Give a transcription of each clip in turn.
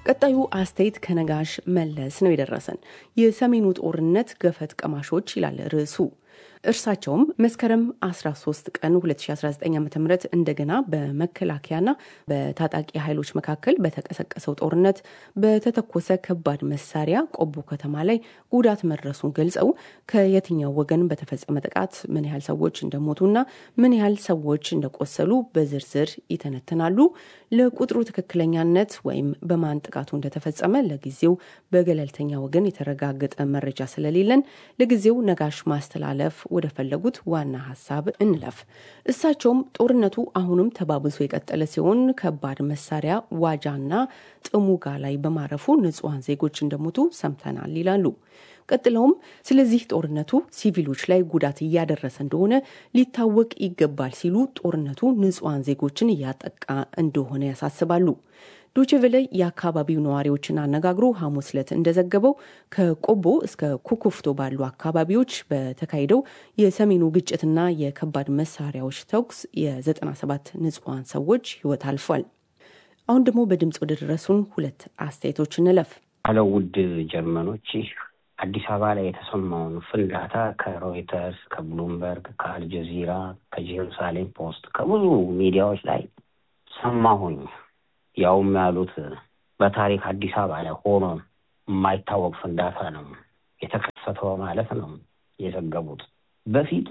ቀጣዩ አስተያየት ከነጋሽ መለስ ነው የደረሰን። የሰሜኑ ጦርነት ገፈት ቀማሾች ይላል ርዕሱ። እርሳቸውም መስከረም 13 ቀን 2019 ዓ ም እንደገና በመከላከያና በታጣቂ ኃይሎች መካከል በተቀሰቀሰው ጦርነት በተተኮሰ ከባድ መሳሪያ ቆቦ ከተማ ላይ ጉዳት መድረሱን ገልጸው ከየትኛው ወገን በተፈጸመ ጥቃት ምን ያህል ሰዎች እንደሞቱና ምን ያህል ሰዎች እንደቆሰሉ በዝርዝር ይተነትናሉ። ለቁጥሩ ትክክለኛነት ወይም በማን ጥቃቱ እንደተፈጸመ ለጊዜው በገለልተኛ ወገን የተረጋገጠ መረጃ ስለሌለን ለጊዜው ነጋሽ ማስተላለፍ ወደ ፈለጉት ዋና ሀሳብ እንለፍ። እሳቸውም ጦርነቱ አሁንም ተባብሶ የቀጠለ ሲሆን ከባድ መሳሪያ ዋጃና ጥሙጋ ላይ በማረፉ ንጹሐን ዜጎች እንደሞቱ ሰምተናል ይላሉ። ቀጥለውም ስለዚህ ጦርነቱ ሲቪሎች ላይ ጉዳት እያደረሰ እንደሆነ ሊታወቅ ይገባል ሲሉ ጦርነቱ ንጹሐን ዜጎችን እያጠቃ እንደሆነ ያሳስባሉ። ዶችቬለ የአካባቢው ነዋሪዎችን አነጋግሮ ሐሙስ ዕለት እንደዘገበው ከቆቦ እስከ ኩኩፍቶ ባሉ አካባቢዎች በተካሄደው የሰሜኑ ግጭትና የከባድ መሳሪያዎች ተኩስ የ97 ንጹሐን ሰዎች ሕይወት አልፏል። አሁን ደግሞ በድምፅ ወደ ደረሱን ሁለት አስተያየቶች እንለፍ። አሎ ውድ ጀርመኖች አዲስ አበባ ላይ የተሰማውን ፍንዳታ ከሮይተርስ፣ ከብሉምበርግ፣ ከአልጀዚራ፣ ከጄሩሳሌም ፖስት ከብዙ ሚዲያዎች ላይ ሰማሁኝ። ያውም ያሉት በታሪክ አዲስ አበባ ላይ ሆኖ የማይታወቅ ፍንዳታ ነው የተከሰተው ማለት ነው የዘገቡት። በፊት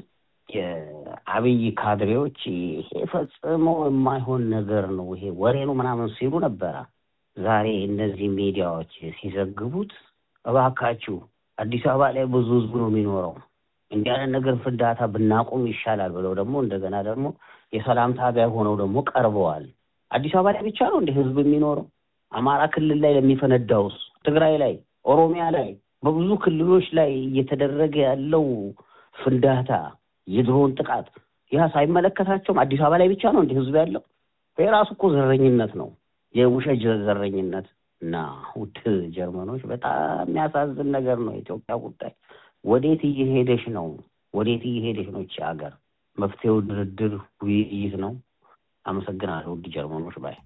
የአብይ ካድሬዎች ይሄ ፈጽሞ የማይሆን ነገር ነው ይሄ ወሬ ነው ምናምን ሲሉ ነበረ። ዛሬ እነዚህ ሚዲያዎች ሲዘግቡት እባካችሁ አዲስ አበባ ላይ ብዙ ህዝብ ነው የሚኖረው እንዲህ አይነት ነገር ፍንዳታ ብናቆም ይሻላል ብለው ደግሞ እንደገና ደግሞ የሰላም ታቢያ ሆነው ደግሞ ቀርበዋል። አዲስ አበባ ላይ ብቻ ነው እንደ ህዝብ የሚኖረው? አማራ ክልል ላይ ለሚፈነዳውስ፣ ትግራይ ላይ፣ ኦሮሚያ ላይ፣ በብዙ ክልሎች ላይ እየተደረገ ያለው ፍንዳታ፣ የድሮን ጥቃት ያ ሳይመለከታቸውም አዲስ አበባ ላይ ብቻ ነው እንደ ህዝብ ያለው? የራሱ እኮ ዘረኝነት ነው፣ የውሸት ዘረኝነት እና ውድ ጀርመኖች በጣም የሚያሳዝን ነገር ነው የኢትዮጵያ ጉዳይ። ወዴት እየሄደች ነው? ወዴት እየሄደች ነው ይቺ ሀገር? መፍትሄው ድርድር፣ ውይይት ነው። አመሰግናለሁ ውድ ጀርመኖች ባይ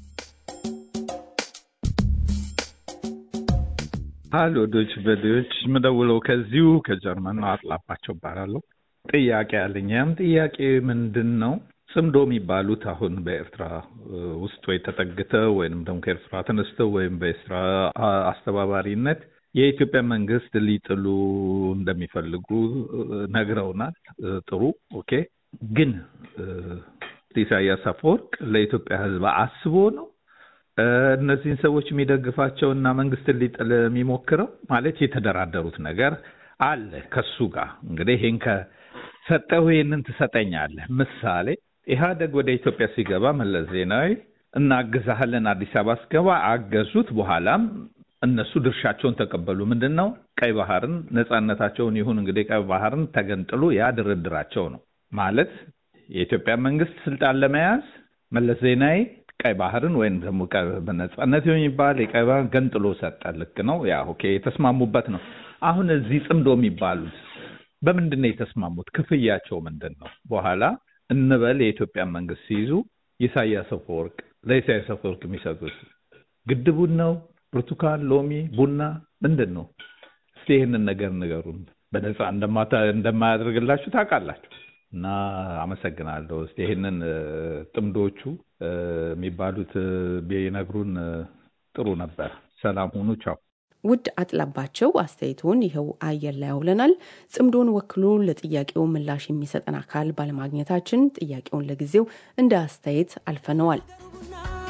ሀሎ ዶች ቬሌዎች የምደውለው ከዚሁ ከጀርመን ነው። አጥላባቸው እባላለሁ። ጥያቄ አለኝ። ያም ጥያቄ ምንድን ነው? ጽምዶ የሚባሉት አሁን በኤርትራ ውስጥ ወይ ተጠግተው ወይም ደግሞ ከኤርትራ ተነስተው ወይም በኤርትራ አስተባባሪነት የኢትዮጵያ መንግስት ሊጥሉ እንደሚፈልጉ ነግረውናል። ጥሩ ኦኬ። ግን ኢሳያስ አፈወርቅ ለኢትዮጵያ ሕዝብ አስቦ ነው እነዚህን ሰዎች የሚደግፋቸው እና መንግስትን ሊጥል የሚሞክረው? ማለት የተደራደሩት ነገር አለ ከሱ ጋር እንግዲህ ይህን ከሰጠሁ ይህንን ትሰጠኛለህ። ምሳሌ ኢህአደግ ወደ ኢትዮጵያ ሲገባ መለስ ዜናዊ እናግዛሃለን አዲስ አበባ ስገባ አገዙት። በኋላም እነሱ ድርሻቸውን ተቀበሉ። ምንድን ነው ቀይ ባህርን ነፃነታቸውን ይሁን እንግዲህ ቀይ ባህርን ተገንጥሎ ያ ድርድራቸው ነው ማለት የኢትዮጵያ መንግስት ስልጣን ለመያዝ መለስ ዜናዊ ቀይ ባህርን ወይም ደግሞ ነጻነት የሚባል የቀይ ባህር ገንጥሎ ሰጠ። ልክ ነው። ያ ኦኬ የተስማሙበት ነው። አሁን እዚህ ጽምዶ የሚባሉት በምንድን ነው የተስማሙት? ክፍያቸው ምንድን ነው? በኋላ እንበል የኢትዮጵያ መንግስት ሲይዙ ኢሳያስ አፈወርቅ ለኢሳያስ አፈወርቅ የሚሰጡት ግድቡን ነው? ብርቱካን፣ ሎሚ፣ ቡና ምንድን ነው? እስቲ ይህንን ነገር ንገሩን። በነፃ እንደማያደርግላችሁ ታውቃላችሁ። እና አመሰግናለሁ። እስቲ ይህንን ጥምዶቹ የሚባሉት ቢነግሩን ጥሩ ነበር። ሰላም ሁኑ። ቻው። ውድ አጥላባቸው አስተያየቱን ይኸው አየር ላይ አውለናል። ጽምዶን ወክሎ ለጥያቄው ምላሽ የሚሰጠን አካል ባለማግኘታችን ጥያቄውን ለጊዜው እንደ አስተያየት አልፈነዋል።